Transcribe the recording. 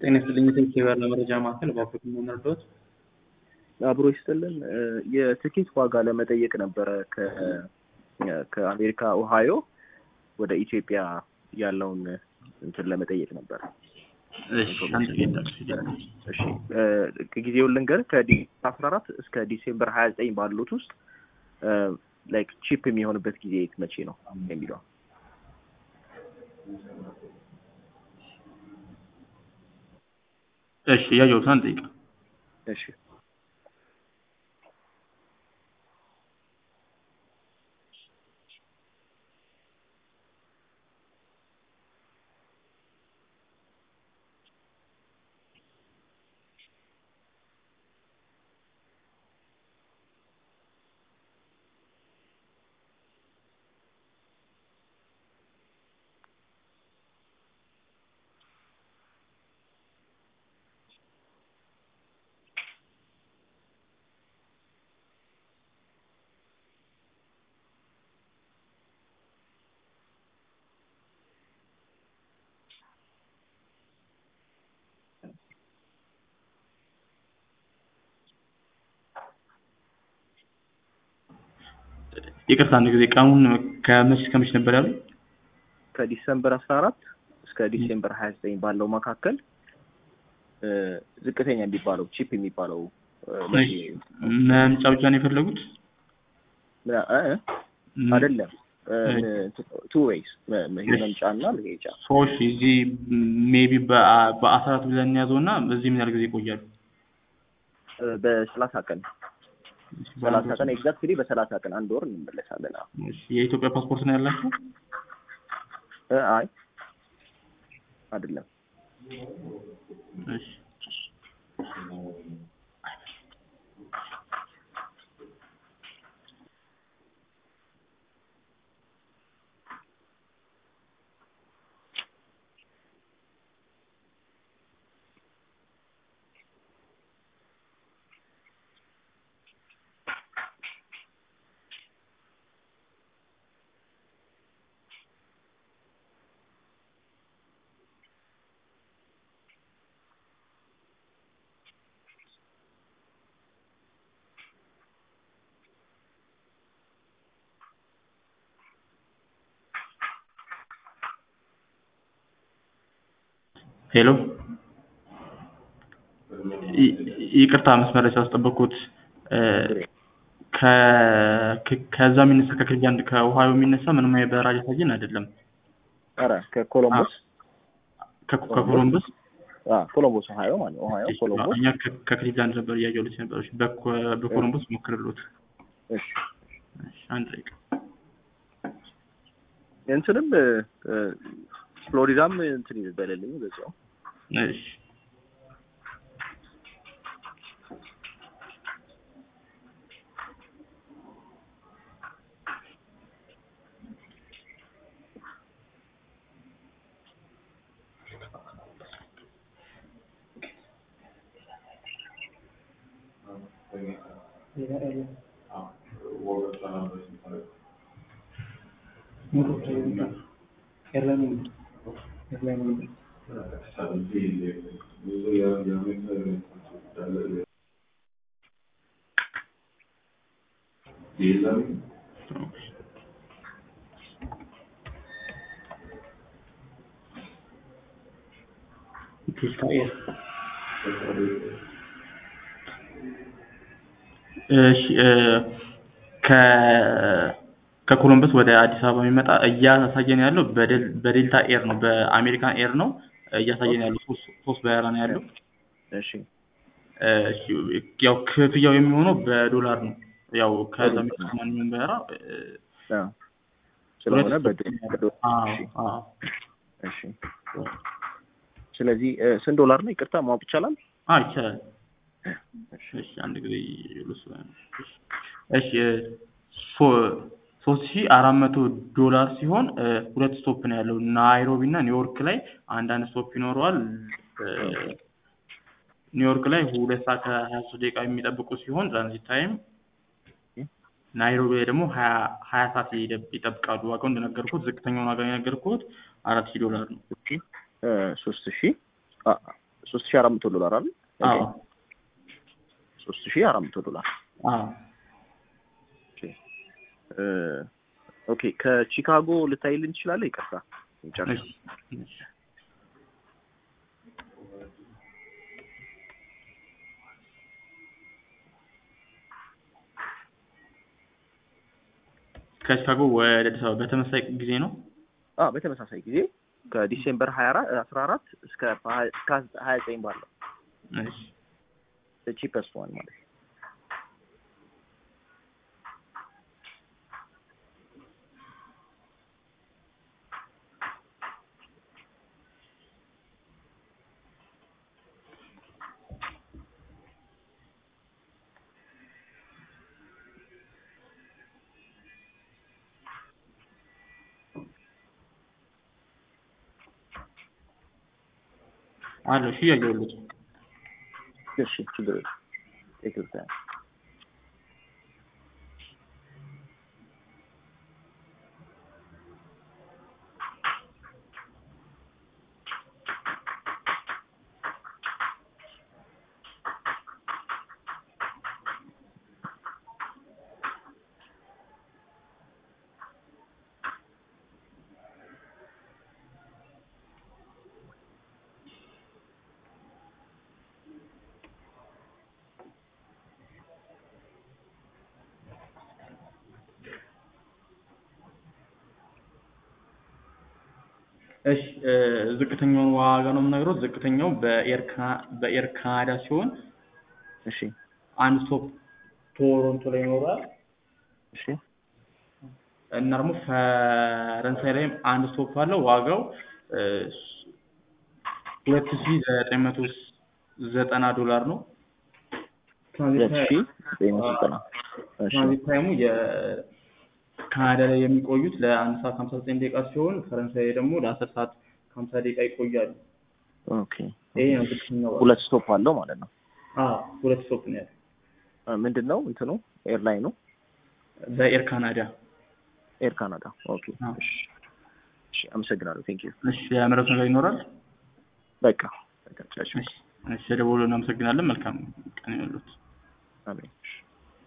ጤና ይስጥልኝ የቴሌብር ለመረጃ ማዕከል እባክዎት ምን ልርዳዎት? አብሮ ይስጥልን የትኬት ዋጋ ለመጠየቅ ነበረ ከአሜሪካ ኦሃዮ ወደ ኢትዮጵያ ያለውን እንትን ለመጠየቅ ነበረ። እሺ አንድ ጊዜ እሺ ጊዜውን ልንገር ከዲሴምበር አስራ አራት እስከ ዲሴምበር ሀያ ዘጠኝ ባሉት ውስጥ ላይክ ቺፕ የሚሆንበት ጊዜ መቼ ነው የሚለው እሺ ያየሁት አንድ ደቂቃ እሺ ይቅርታ አንድ ጊዜ ቀኑን ከመቼ እስከ መቼ ነበር ያሉ? ከዲሰምበር አስራ አራት እስከ ዲሴምበር ሀያ ዘጠኝ ባለው መካከል ዝቅተኛ የሚባለው ቺፕ የሚባለው መምጫ ብቻ ነው የፈለጉት? አይደለም ቱ ዌይስ መምጫ እና መሄጃ ሰዎች እዚህ ሜቢ በአስራ አራት ብለን እንያዘው እና በዚህ ምን ያህል ጊዜ ይቆያሉ? በሰላሳ ቀን ሰላሳ ቀን ኤግዛክትሊ በሰላሳ ቀን አንድ ወር እንመለሳለን። የኢትዮጵያ ፓስፖርት ነው ያላችሁ? አይ አይደለም። እሺ ሄሎ ይቅርታ መስመር ላይ ስላስጠበቅኩት ከዛ የሚነሳ ከክሊቭላንድ ከኦሃዮ የሚነሳ ምንም አይነት በረራ እያሳየን አይደለም። ኧረ ከኮሎምቦስ ከኮሎምቦስ ኮሎምቦስ ኦሃዮ ማለት ኦሃዮ ኮሎምቦስ እኛ ከክሊቭላንድ ነበር እያየሁት ነበረች። በኮሎምቦስ ሞክርሎት። እሺ አንድ ደቂቃ እንትንም ፍሎሪዳም እንትን ይበለልኝ በዛው እሺ እሺ ከኮሎምበስ ወደ አዲስ አበባ የሚመጣ እያሳየን ያለው በዴልታ ኤር ነው፣ በአሜሪካን ኤር ነው እያሳየን ያለው ሶስት በረራ ነው ያለው። እሺ ያው ክፍያው የሚሆነው በዶላር ነው። ያው ከዛ የሚመጣ ማንኛውም በረራ ስለሆነ እሺ ስለዚህ ስንት ዶላር ነው? ይቅርታ ማወቅ ይቻላል? አዎ ይቻላል። እሺ አንድ ጊዜ ልስ እሺ ሶስት ሺ አራት መቶ ዶላር ሲሆን ሁለት ስቶፕ ነው ያለው ናይሮቢ እና ኒውዮርክ ላይ አንዳንድ ስቶፕ ይኖረዋል። ኒውዮርክ ላይ ሁለት ሰዓት ከሀያ ሶስት ደቂቃ የሚጠብቁ ሲሆን ትራንዚት ታይም ናይሮቢ ላይ ደግሞ ሀያ ሰዓት ይጠብቃሉ። ዋጋው እንደነገርኩት ዝቅተኛውን ዋጋ የነገርኩት አራት ሺህ ዶላር ነው። ሶስት ሺ ሶስት ሺህ አራት መቶ ዶላር አይደል? አዎ ሶስት ሺህ አራት መቶ ዶላር አዎ ኦኬ እ ኦኬ ከቺካጎ ልታይልን ትችላለህ? ይቅርታ ጨርስ እሺ እሺ ከቺካጎ ወደ አዲስ አበባ በተመሳሳይ ጊዜ ነው። አ በተመሳሳይ ጊዜ ከዲሴምበር 24 14 እስከ እስከ 29 ባለው እሺ ቺፐስት ዋን ማለት ነው። አለ እሺ እያየሁልህ እሺ ችግር የለም። ቴክ ዩር ታይም እሺ እ ዝቅተኛውን ዋጋ ነው የምነግረው። ዝቅተኛው በኤር ካ- በኤር ካናዳ ሲሆን እሺ አንድ ስቶፕ ቶሮንቶ ላይ ይኖራል እሺ እና ደግሞ ፈረንሳይ ላይም አንድ ስቶፕ አለው። ዋጋው ሁለት ሺ ዘጠኝ መቶ ዘጠና ዶላር ነው። ሁለት ሺህ ዘጠኝ መቶ ዘጠና እሺ ትራንዚት ታይሙ የካናዳ ላይ የሚቆዩት ለአንድ ሰዓት ከሀምሳ ዘጠኝ ደቂቃ ሲሆን ፈረንሳይ ላይ ደግሞ ለአስር ሰዓት ከሀምሳ ደቂቃ ይቆያሉ። ኦኬ ይሄ ነው ዝቅተኛው ዋጋ። ሁለት ስቶፕ አለው ማለት ነው። አዎ ሁለት ስቶፕ ነው ያለው አ፣ ምንድን ነው እንትኑ ኤርላይኑ በኤር ካናዳ። ኤር ካናዳ። ኦኬ አዎ። እሺ እሺ አመሰግናለሁ። ቴንክ ዩ እሺ ያመረቱ ነገር ይኖራል። በቃ በቃ ቻው። እሺ እሺ ደውሎ እናመሰግናለን። መልካም ቀን ይሁንልዎት። አሜን። እሺ